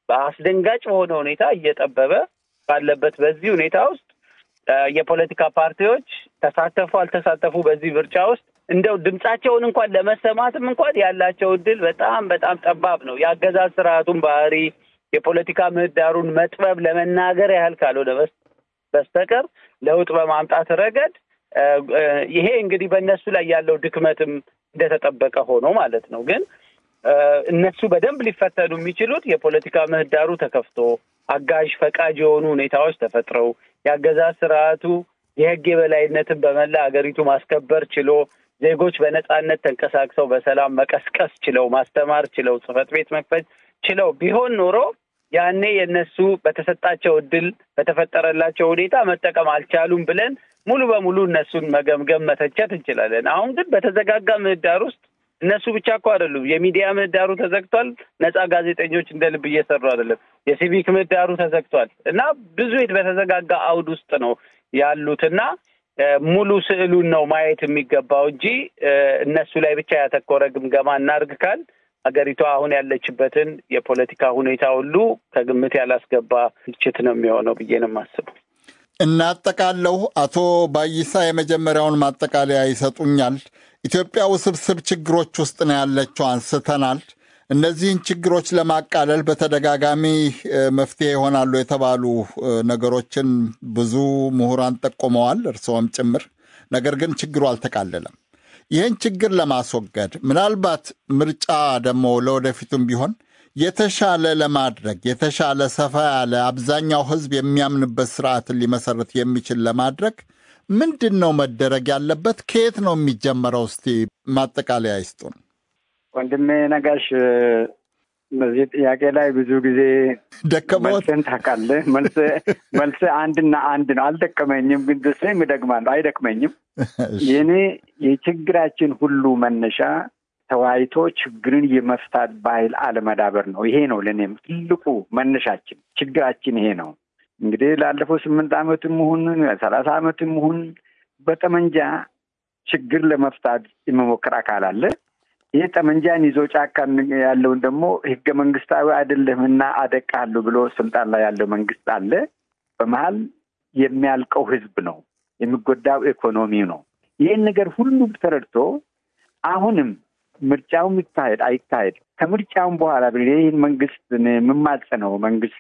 በአስደንጋጭ በሆነ ሁኔታ እየጠበበ ባለበት በዚህ ሁኔታ ውስጥ የፖለቲካ ፓርቲዎች ተሳተፉ አልተሳተፉ በዚህ ምርጫ ውስጥ እንደው ድምጻቸውን እንኳን ለመሰማትም እንኳን ያላቸው እድል በጣም በጣም ጠባብ ነው። የአገዛዝ ስርዓቱን ባህሪ የፖለቲካ ምህዳሩን መጥበብ ለመናገር ያህል ካልሆነ በስተቀር ለውጥ በማምጣት ረገድ ይሄ እንግዲህ በእነሱ ላይ ያለው ድክመትም እንደተጠበቀ ሆኖ ማለት ነው። ግን እነሱ በደንብ ሊፈተኑ የሚችሉት የፖለቲካ ምህዳሩ ተከፍቶ አጋዥ ፈቃጅ የሆኑ ሁኔታዎች ተፈጥረው የአገዛዝ ስርዓቱ የህግ የበላይነትን በመላ ሀገሪቱ ማስከበር ችሎ ዜጎች በነጻነት ተንቀሳቅሰው በሰላም መቀስቀስ ችለው ማስተማር ችለው ጽህፈት ቤት መክፈት ችለው ቢሆን ኖሮ ያኔ የእነሱ በተሰጣቸው እድል በተፈጠረላቸው ሁኔታ መጠቀም አልቻሉም ብለን ሙሉ በሙሉ እነሱን መገምገም መተቸት እንችላለን። አሁን ግን በተዘጋጋ ምህዳር ውስጥ እነሱ ብቻ እኮ አይደሉም። የሚዲያ ምህዳሩ ተዘግቷል። ነጻ ጋዜጠኞች እንደ ልብ እየሰሩ አይደለም። የሲቪክ ምህዳሩ ተዘግቷል እና ብዙ በተዘጋጋ አውድ ውስጥ ነው ያሉትና ሙሉ ስዕሉን ነው ማየት የሚገባው እንጂ እነሱ ላይ ብቻ ያተኮረ ግምገማ እናድርግ ካል ሀገሪቷ አሁን ያለችበትን የፖለቲካ ሁኔታ ሁሉ ከግምት ያላስገባ ትችት ነው የሚሆነው ብዬ ነው የማስበው። እናጠቃለሁ። አቶ ባይሳ የመጀመሪያውን ማጠቃለያ ይሰጡኛል። ኢትዮጵያ ውስብስብ ችግሮች ውስጥ ነው ያለችው አንስተናል። እነዚህን ችግሮች ለማቃለል በተደጋጋሚ መፍትሄ ይሆናሉ የተባሉ ነገሮችን ብዙ ምሁራን ጠቁመዋል፣ እርስዎም ጭምር። ነገር ግን ችግሩ አልተቃለለም። ይህን ችግር ለማስወገድ ምናልባት ምርጫ ደግሞ ለወደፊቱም ቢሆን የተሻለ ለማድረግ የተሻለ ሰፋ ያለ አብዛኛው ሕዝብ የሚያምንበት ስርዓትን ሊመሰረት የሚችል ለማድረግ ምንድን ነው መደረግ ያለበት? ከየት ነው የሚጀመረው? እስቲ ማጠቃለያ ይስጡን። ወንድሜ ነጋሽ፣ በዚህ ጥያቄ ላይ ብዙ ጊዜ ደከመዎት? መልስን ታውቃለህ። መልስ አንድና አንድ ነው። አልደከመኝም፣ ግን ደስም እደግማለሁ። አይደክመኝም። የኔ የችግራችን ሁሉ መነሻ ተወያይቶ ችግርን የመፍታት ባህል አለመዳበር ነው። ይሄ ነው ለእኔም ትልቁ መነሻችን። ችግራችን ይሄ ነው። እንግዲህ ላለፈው ስምንት ዓመትም ይሁን ሰላሳ ዓመትም ይሁን በጠመንጃ ችግር ለመፍታት የመሞከር አካል አለ። ይህ ጠመንጃን ይዞ ጫካ ያለውን ደግሞ ህገ መንግስታዊ አይደለም እና አደቃለሁ ብሎ ስልጣን ላይ ያለው መንግስት አለ። በመሀል የሚያልቀው ህዝብ ነው፣ የሚጎዳው ኢኮኖሚው ነው። ይህን ነገር ሁሉም ተረድቶ አሁንም ምርጫውም ይካሄድ አይካሄድ ከምርጫውም በኋላ ይህን መንግስት የምማጸነው መንግስት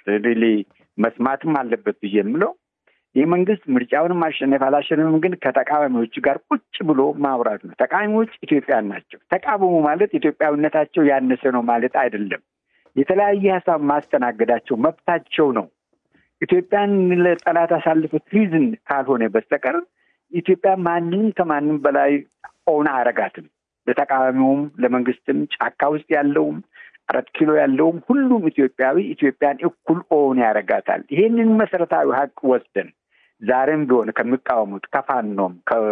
መስማትም አለበት ብዬ የምለው ይህ መንግስት ምርጫውንም አሸነፍ አላሸነፍም፣ ግን ከተቃዋሚዎች ጋር ቁጭ ብሎ ማውራት ነው። ተቃዋሚዎች ኢትዮጵያን ናቸው። ተቃወሙ ማለት ኢትዮጵያዊነታቸው ያነሰ ነው ማለት አይደለም። የተለያየ ሀሳብ ማስተናገዳቸው መብታቸው ነው። ኢትዮጵያን ለጠላት አሳልፈ ትሪዝን ካልሆነ በስተቀር ኢትዮጵያ ማንም ከማንም በላይ ኦን አረጋትም። ለተቃዋሚውም፣ ለመንግስትም፣ ጫካ ውስጥ ያለውም አራት ኪሎ ያለውም ሁሉም ኢትዮጵያዊ ኢትዮጵያን እኩል ኦን ያደርጋታል። ይሄንን መሰረታዊ ሀቅ ወስደን ዛሬም ቢሆን ከሚቃወሙት ከፋኖም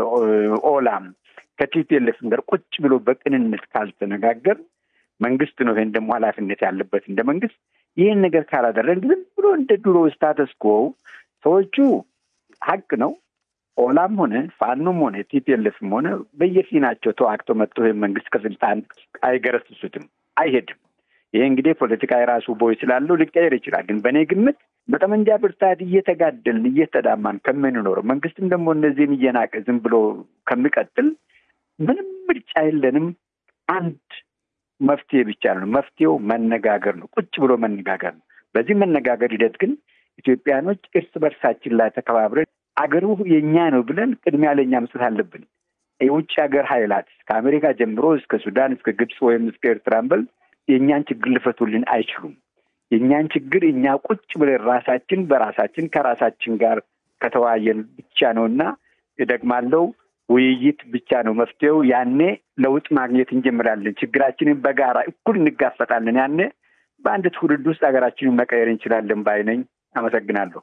ከኦላም ከቲፒኤልኤፍም ጋር ቁጭ ብሎ በቅንነት ካልተነጋገር መንግስት ነው ይሄን ደግሞ ኃላፊነት ያለበት እንደ መንግስት ይህን ነገር ካላደረግ ዝም ብሎ እንደ ድሮ ስታተስ ኮ ሰዎቹ ሀቅ ነው ኦላም ሆነ ፋኖም ሆነ ቲፒኤልኤፍም ሆነ በየፊናቸው ተዋግቶ መጥቶ ይህን መንግስት ከስልጣን አይገረስሱትም፣ አይሄድም። ይሄ እንግዲህ ፖለቲካ የራሱ ቦይ ስላለው ሊቀየር ይችላል። ግን በእኔ ግምት በጠመንጃ ብርታት እየተጋደልን እየተዳማን ከምንኖረው መንግስትም ደግሞ እነዚህን እየናቀ ዝም ብሎ ከሚቀጥል ምንም ምርጫ የለንም። አንድ መፍትሄ ብቻ ነው። መፍትሄው መነጋገር ነው። ቁጭ ብሎ መነጋገር ነው። በዚህ መነጋገር ሂደት ግን ኢትዮጵያኖች እርስ በርሳችን ላይ ተከባብረን አገሩ የእኛ ነው ብለን ቅድሚያ ለእኛ መስጠት አለብን። የውጭ ሀገር ኃይላት ከአሜሪካ ጀምሮ እስከ ሱዳን እስከ ግብፅ ወይም እስከ ኤርትራን በል የእኛን ችግር ሊፈቱልን አይችሉም። የእኛን ችግር እኛ ቁጭ ብለን ራሳችን በራሳችን ከራሳችን ጋር ከተወያየን ብቻ ነው እና እደግማለሁ፣ ውይይት ብቻ ነው መፍትሄው። ያኔ ለውጥ ማግኘት እንጀምራለን። ችግራችንን በጋራ እኩል እንጋፈጣለን። ያኔ በአንድ ትውልድ ውስጥ ሀገራችንን መቀየር እንችላለን ባይ ነኝ። አመሰግናለሁ።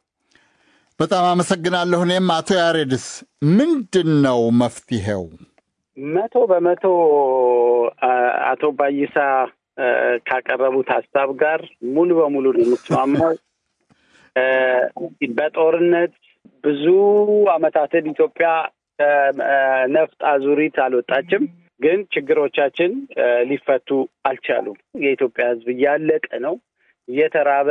በጣም አመሰግናለሁ። እኔም አቶ ያሬድስ ምንድን ነው መፍትሄው? መቶ በመቶ አቶ ባይሳ ካቀረቡት ሀሳብ ጋር ሙሉ በሙሉ ነው የምትስማማው። በጦርነት ብዙ አመታትን ኢትዮጵያ ነፍጥ አዙሪት አልወጣችም፣ ግን ችግሮቻችን ሊፈቱ አልቻሉም። የኢትዮጵያ ሕዝብ እያለቀ ነው፣ እየተራበ